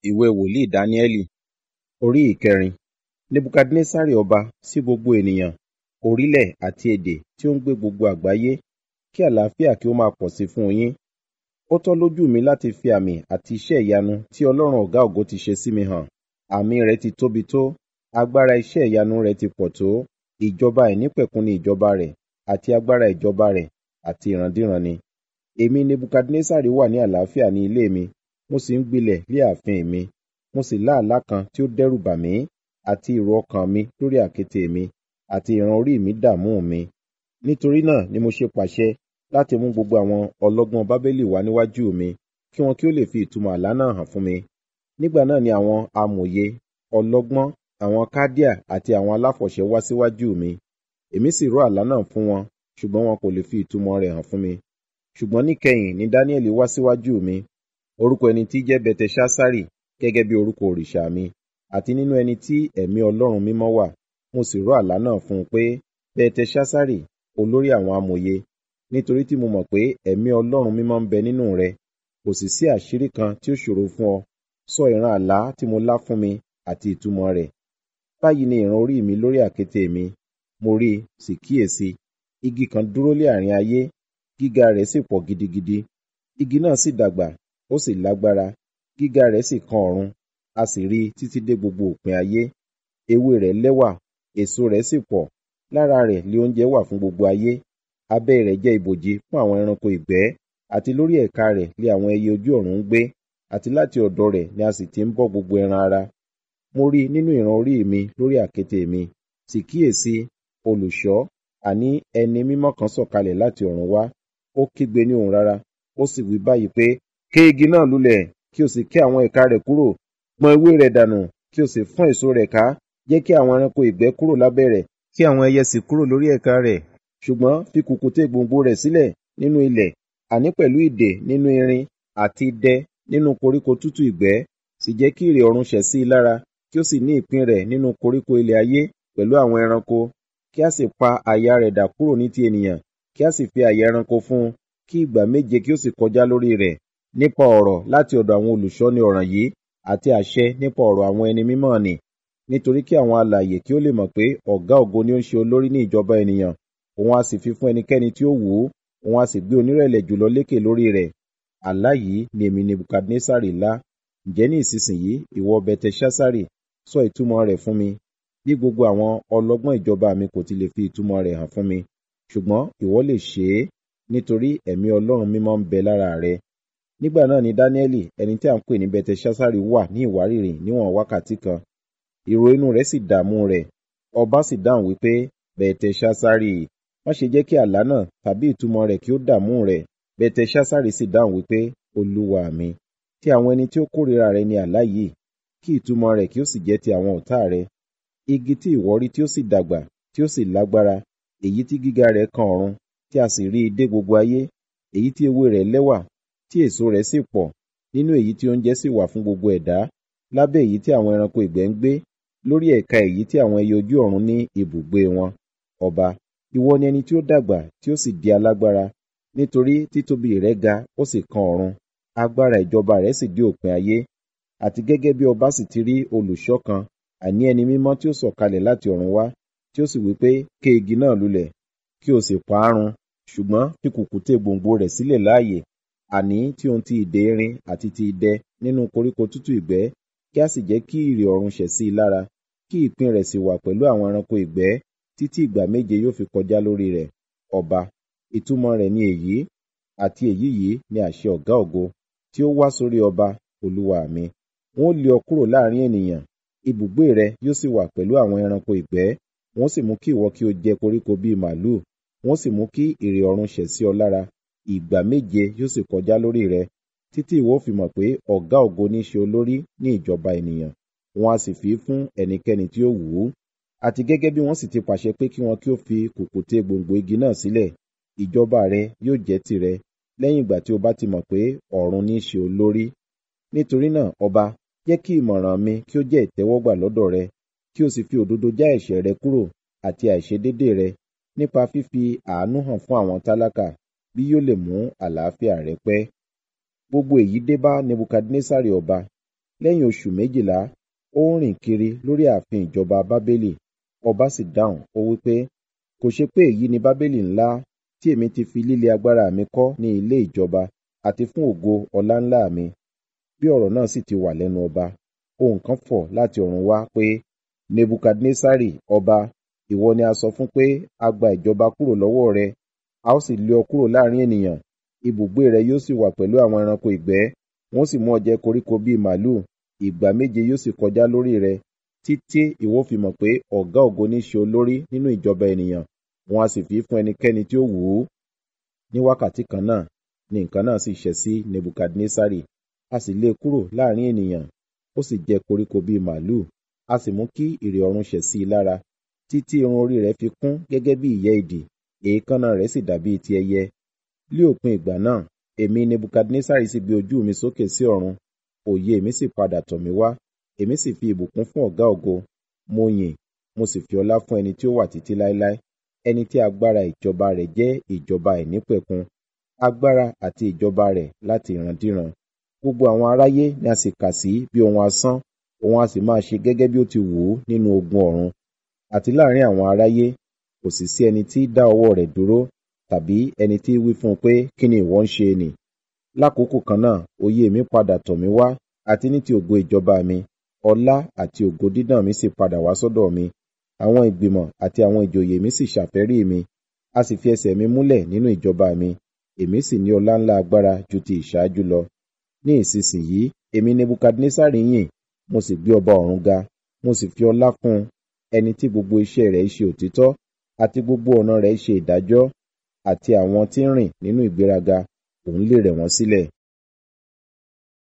ìwé wòlíì dáníẹ́lì orí ìkẹrin nebukadnesari ọba sí gbogbo ènìyàn orílẹ̀ àti èdè tí ó ń gbé gbogbo àgbáyé kí àlàáfíà kí ó máa pọ̀ sí fún yín ó tọ́ lójú mi láti fi àmì àti iṣẹ́ ìyanu tí ọlọ́run ọ̀gá ògo ti ṣe sí mi hàn àmì rẹ̀ ti tóbi tó agbára iṣẹ́ ìyanu rẹ̀ ti pọ̀ tó ìjọba àìnípẹ̀kun ni ìjọba rẹ̀ àti agbára ìjọba rẹ̀ àti ìrandíran ni èmi nebukadnesari wà ní àlàáfíà ní ilé mi mo sì ń gbilẹ̀ lé ààfin mi mo sì lá àlá kan tí ó dẹ́rù bà mí àti ìrò ọkàn mi lórí àkéte mi àti ìran orí mi dààmú mi nítorí náà ni mo ṣe pàṣẹ láti mú gbogbo àwọn ọlọ́gbọ́n bábélì wá níwájú mi kí wọn kí ó lè fi ìtumọ̀ àlá náà hàn fún mi nígbà náà ni àwọn amòye ọlọ́gbọ́n àwọn kádíà àti àwọn aláfọ̀ṣẹ wá síwájú mi èmi sì ró àlá náà fún wọn ṣùgbọ́n wọn kò lè fi ìtumọ̀ rẹ̀ hàn fún mi ṣùgbọ́n níkẹyìn ni dáníẹ́lì wá síwájú mi orúkọ ẹni tí jẹ́ bẹtẹṣásárì gẹ́gẹ́ bí orúkọ òrìṣà mi àti nínú ẹni tí ẹ̀mí ọlọ́run mímọ́ wà mo sì ró àlá náà fún un pé bẹtẹṣásárì olórí àwọn amòye nítorí tí mo mọ̀ pé ẹ̀mí ọlọ́run mímọ́ ń bẹ nínú rẹ kò sì sí àṣírí kan tí ó ṣòro fún ọ sọ ìran àlá tí mo lá fún mi àti ìtumọ̀ rẹ̀ báyìí ni ìran orí mi lórí àkéte mi mo rí i sì kíyèsí igi kan dúró lé àárín ayé gíga rẹ̀ sì pọ̀ gidigidi igi náà sì dàgbà ó sì lágbára gíga rẹ̀ sì kan ọ̀run a sì rí i títí dé gbogbo òpin ayé ewé rẹ̀ lẹ́wà èso rẹ̀ sì pọ̀ lára rẹ̀ lé oúnjẹ wà fún gbogbo ayé abẹ́ rẹ̀ jẹ́ ibòji fún àwọn ẹranko ìgbẹ́ àti lórí ẹ̀ka rẹ̀ lé àwọn ẹyẹ ojú ọ̀run ń gbé àti láti ọ̀dọ̀ rẹ̀ ni a sì ti ń bọ́ gbogbo ẹran ara mo rí i nínú ìran orí mi lórí àkéte mi sì kíyèsí olùṣọ́ àní ẹni mímọ́ kan sọ̀kalẹ̀ láti ọ̀run wá ó kígbe ní ohùn rara ó sì wí báyìí pé ké igi náà lulẹ̀ kí o sì ké àwọn ẹ̀ka rẹ̀ kúrò gbọ̀n ewé rẹ̀ dànù kí o sì fọ́n èso rẹ̀ ká jẹ́ kí àwọn ẹranko ìgbẹ́ kúrò lábẹ́ rẹ̀ kí àwọn ẹyẹ sì kúrò lórí ẹ̀ka rẹ̀ ṣùgbọ́n fi kùkùté gbòǹgbò rẹ̀ sílẹ̀ nínú ilẹ̀ àní pẹ̀lú ìdè nínú irin àti idẹ nínú koríko tútù ìgbẹ́ sì jẹ́ kí ìrè ọ̀run ṣẹ̀ sí i lára kí ó sì ní ìpín rẹ̀ nínú koríko ilẹ̀ ayé pẹ̀lú àwọn ẹranko kí a sì pa àyà rẹ̀ dà kúrò ní ti ènìyàn kí a sì fi àyà ẹranko fún un kí ìgbà méje kí ó sì kọjá lórí rẹ̀ nípa ọ̀rọ̀ láti ọ̀dọ̀ àwọn olùṣọ́ni ọ̀ràn yìí àti àṣẹ nípa ọ̀rọ̀ àwọn ẹni mímọ́ nì nítorí kí àwọn alààyè kí ó lè mọ̀ pé ọ̀gá ògo ni ó ń ṣe olórí ní ìjọba ènìyàn òun a sì fi fún ẹnikẹ́ni tí ó wù ú òun a sì gbé onírẹ̀lẹ̀ jùlọ lékè lórí rẹ̀ àlá yìí ni èmi nebukadnesari lá ǹjẹ́ ní ìsinsìnyí ìwọ bẹtẹṣásárì sọ ìtumọ̀ rẹ̀ fún mi bí gbogbo àwọn ọlọ́gbọ́n ìjọba mi kò ti lè fi ìtumọ̀ rẹ̀ hàn fún mi ṣùgbọ́n ìwọ lè ṣe é nítorí ẹ̀mí ọlọ́run mímọ́ ń bẹ lára rẹ nígbà náà ni dáníẹ́lì ẹni tí a ń pè ní bẹtẹṣásárì wà ní ìwárìrì níwọ̀n wákàtí kan ìrò inú rẹ̀ sì dààmú rẹ̀ ọba sì dáhùn wípé bẹtẹṣásárì má ṣe jẹ́ kí àlá náà tàbí ìtumọ̀ rẹ̀ kí ó dààmú rẹ̀ bẹtẹṣásárì sì dáhùn wípé olúwa mi tí àwọn ẹni tí ó kórìíra rẹ ní àlá yìí kí ìtumọ̀ rẹ̀ kí ó sì jẹ́ ti àwọn ọ̀tá rẹ igi tí ìwọ rí tí ó sì dàgbà tí ó sì lágbára èyí tí gíga rẹ̀ kan ọ̀run tí a sì rí i dé gbogbo ayé èyí tí ewé rẹ̀ lẹ́wà tí èso rẹ̀ sì pọ̀ nínú èyí tí oúnjẹ sì wà fún gbogbo ẹ̀dá lábẹ́ èyí tí àwọn ẹranko ìgbẹ́ ń gbé lórí ẹ̀ka èyí tí àwọn ẹyẹ ojú ọ̀run ní ibùgbé wọn ọba ìwọ ni ẹni tí ó dàgbà tí ó sì di alágbára nítorí títóbi rẹ̀ ga ó sì kan ọ̀run agbára ìjọba rẹ̀ sì dé òpin ayé àti gẹ́gẹ́ bí ọba sì ti rí olùṣọ́ kan àní ẹni mímọ́ tí ó sọ̀kalẹ̀ láti ọ̀run wá tí ó sì wí pé ké igi náà lulẹ̀ kí o sì pa á run ṣùgbọ́n fi kùkùté gbòǹgbò rẹ̀ sílẹ̀ láàyè àní tí ohun ti ìdè irin àti ti idẹ nínú koríko tútù ìgbẹ́ kí a sì jẹ́ kí ìrì ọ̀run ṣẹ̀ sí i lára kí ìpín rẹ̀ sì wà pẹ̀lú àwọn ẹranko ìgbẹ́ títí ìgbà méje yóò fi kọjá lórí rẹ̀ ọba ìtumọ̀ rẹ̀ ni èyí àti èyí yìí ni àṣẹ ọ̀gá ògo tí ó wá sórí ọba olúwa mi wọn ó lé ọ kúrò láàrin ènìyàn ibùgbé rẹ yóò sì wà pẹ̀lú àwọn ẹranko ìgbẹ́ wọn sì mú kí ìwọ kí o jẹ koríko bíi màlúù wọn sì mú kí ìrè ọ̀run ṣẹ̀ sí ọ lára ìgbà méje yóò sì kọjá lórí rẹ títí ìwọ fi mọ̀ pé ọ̀gá ògo ní ṣe olórí ní ìjọba ènìyàn wọn a sì fi fún ẹnikẹ́ni tí ó wù ú àti gẹ́gẹ́ bí wọ́n sì ti pàṣẹ pé kí wọn kí ó fi kùkùté gbòǹgbò igi náà sílẹ̀ ìjọba rẹ yóò jẹ́ tìrẹ lẹ́yìn ìgbà tí o bá ti mọ̀ pé ọ̀run ní ṣe olórí nítorí náà ọba jẹ́ kí ìmọ̀ràn mi kí ó jẹ́ ìtẹ́wọ́gbà lọ́dọ̀ rẹ kí o sì fi òdodo já ẹ̀ṣẹ̀ rẹ kúrò àti àìṣedédé rẹ nípa fífi àánú hàn fún àwọn tálákà bí yóò lè mú àlàáfíà rẹ pẹ́ gbogbo èyí dé bá nebukadnesari ọba lẹ́yìn oṣù méjìlá ó ń rìn kiri lórí ààfin ìjọba bábélì ọba sì dáhùn ó wí pé kò ṣe pé èyí ni bábélì ńlá tí èmi ti fi líle agbára mi kọ́ ní ilé ìjọba àti fún ògo ọlá ńlá mi bí ọ̀rọ̀ náà sì ti wà lẹ́nu ọba ohun kan fọ̀ láti ọ̀run wá pé nebukadnesari ọba ìwọ ni a sọ fún pé a gba ìjọba kúrò lọ́wọ́ rẹ a ó sì lé ọ kúrò láàrin ènìyàn ibùgbé rẹ yóò sì wà pẹ̀lú àwọn ẹranko ìgbẹ́ wọ́n sì mú ọ jẹ koríko bíi màlúù ìgbà méje yóò sì kọjá lórí rẹ títí ìwọ fi mọ̀ pé ọ̀gá ògo ní ṣe olórí nínú ìjọba ènìyàn wọn a sì fi fún ẹnikẹ́ni tí ó wù ú ní wákàtí kan náà ni nǹkan náà sì ṣẹ sí nebukadnesari a sì lé e kúrò láàrin ènìyàn ó sì jẹ koríko bíi màlúù a sì mú kí ìrè ọ̀run ṣẹ̀ sí i lára títí irun orí rẹ̀ fi kún gẹ́gẹ́ bí ìyẹ́ idì èékánná rẹ̀ sì dàbí ti ẹyẹ lí òpin ìgbà náà èmi nebukadnesari sì gbé ojú mi sókè sí ọ̀run òye mi sì padà tọ̀ mí wá èmi sì fi ìbùkún fún ọ̀gá ògo mo yìn mo sì fi ọlá fún ẹni tí ó wà títí láéláé ẹni tí agbára ìjọba rẹ̀ jẹ́ ìjọba àìnípẹ̀kun agbára àti ìjọba rẹ̀ láti ìrandíran gbogbo àwọn aráyé ni a sì kà sí bí ohun asán òun a sì máa ṣe gẹ́gẹ́ bí ó ti wù ú nínú ogun ọ̀run àti láàrin àwọn aráyé kò sì sí ẹni tí dá ọwọ́ rẹ̀ dúró tàbí ẹni tí wí fún un pé kí ni ìwọ ń ṣe nì lákòókò kan náà òye mi padà tọ̀ mí wá àti ní ti ògo ìjọba mi ọlá àti ògo dídàn mi sì padà wá sọ́dọ̀ mi àwọn ìgbìmọ̀ àti àwọn ìjòyè mi sì ṣàfẹ́rí mi a sì fi ẹsẹ̀ mi múlẹ̀ nínú ìjọba mi èmi sì ní ọlá ńlá agbára ju ti ìṣáájú lọ ní ìsinsìnyí èmi nebukadnesari yìn mo sì gbé ọba ọ̀run ga mo sì fi ọlá fún un ẹni tí gbogbo iṣẹ́ rẹ̀ ṣe òtítọ́ àti gbogbo ọ̀nà rẹ̀ ṣe ìdájọ́ àti àwọn tí ń rìn nínú ìgbéraga òun lè rẹ̀ wọ́n sílẹ̀